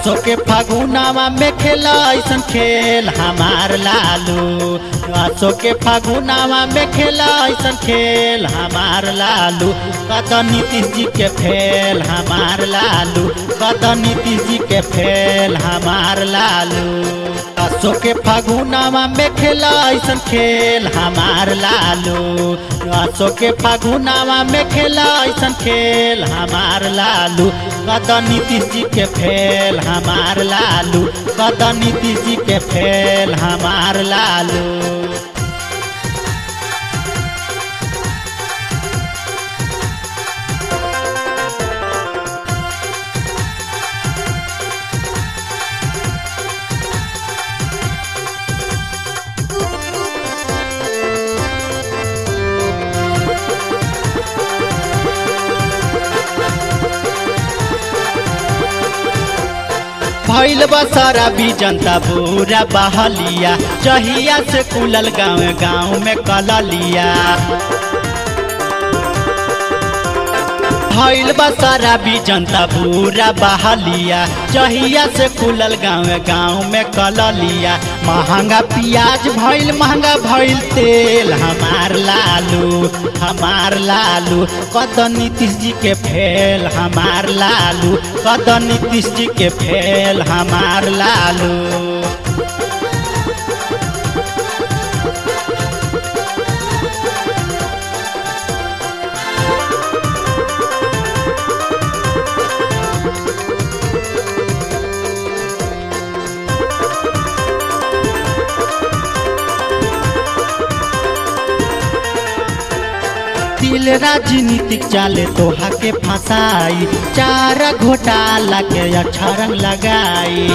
असो के फागुनावा में खेला ऐसन खेल हमार लालू असो के फागुनावा में खेला ऐसन खेल हमार लालू कद नीतीश जी के फेल हमार लालू कद नीतीश जी के फेल हमार लालू असो के फागुनावा में खेला ऐसन खेल हमार लालू असो के फागुनावा में खेला ऐसन खेल हमार लालू कद नीतीश जी के फेल हमार लालू कद नीतीश जी के फेल हमार लालू भैल बसारा भी जनता पूरा बहलिया चहिया से कुलल गाँव गाँव में कललिया भैल बसारा भी जनता पूरा बहलिया चहिया से खुलल गाँव गाँव में कललिया महंगा प्याज भैल महंगा भैल तेल हमार लालू हमार लालू कद नीतीश जी के फेल हमार लालू कद नीतीश जी के फेल हमार लालू दिल राजनीतिक चाले तोहा के फंसाई चार घोटाला के अक्षरंग लगाई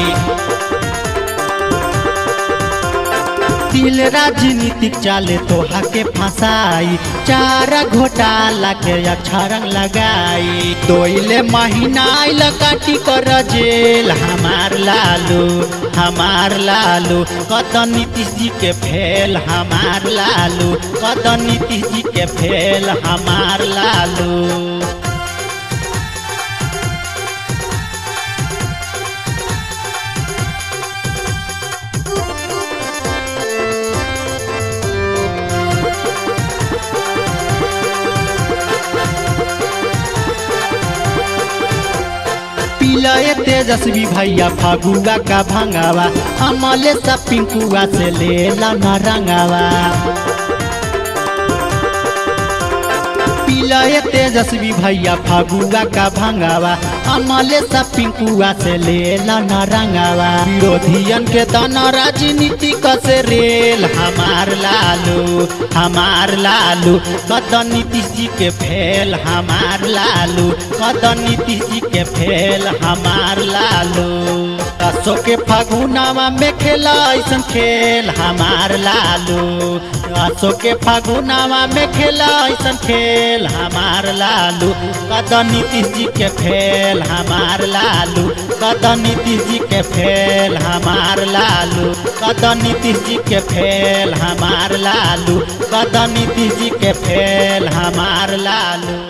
दिल राजनीतिक चाले तोहा के फंसाई चार घोटाला के अक्षरंग लगाई दोइले महीना आइल काटी कर जेल हमार लालू हमार लालू कद नीतीश जी के फेल हमार लालू कद नीतीश जी के फेल हमार लालू पिलए तेजस्वी भैया फगुआ का भंगावा अमले सा पिंकुआ से ले न रंगावा पिलए तेजस्वी भैया फगुआ का भंगावा अमले सा पिंकुआ से ले न रंगावा विरोधियन के दाना राजनीति से रेल हमार लालू हमार लालू कद नीतीश जी के फेल हमार लालू कद नीतीश जी के फेल हमार लालू असो के फागुनावा में खेला ऐसन खेल हमार लालू असो के फागुनावा में खेला ऐसन खेल हमार लालू कद नीतीश जी के फेल हमार लालू कद नीतीश जी के फेल हमार लालू कद नीतीश जी के फेल हमार लालू कद नीतीश जी के फेल हमार लालू